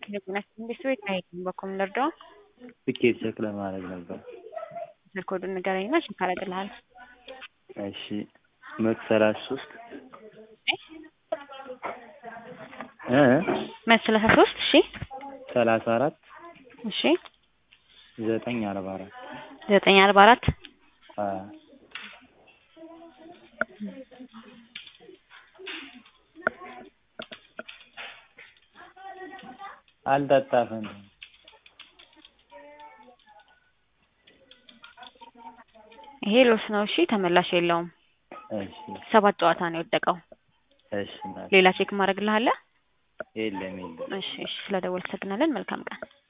እንዴት ቤት አይሄድም በኮም ልርዳው ትኬት ቼክ ለማድረግ ነበር። ስልክ ኮዱን ንገረኝና ቼክ አደርግልሃለሁ። እሺ መቶ ሰላሳ ሶስት እ መቶ ሰላሳ ሶስት እሺ ሰላሳ አራት እሺ ዘጠኝ አርባ አራት ዘጠኝ አርባ አራት አዎ አልጠጣፍም ይሄ ሎስ ነው። እሺ ተመላሽ የለውም። እሺ ሰባት ጨዋታ ነው የወደቀው። እሺ እናቴ ሌላ ቼክ ማድረግልሃለህ? የለም የለም እሺ እሺ፣ ስለደወልክ አመሰግናለን። መልካም ቀን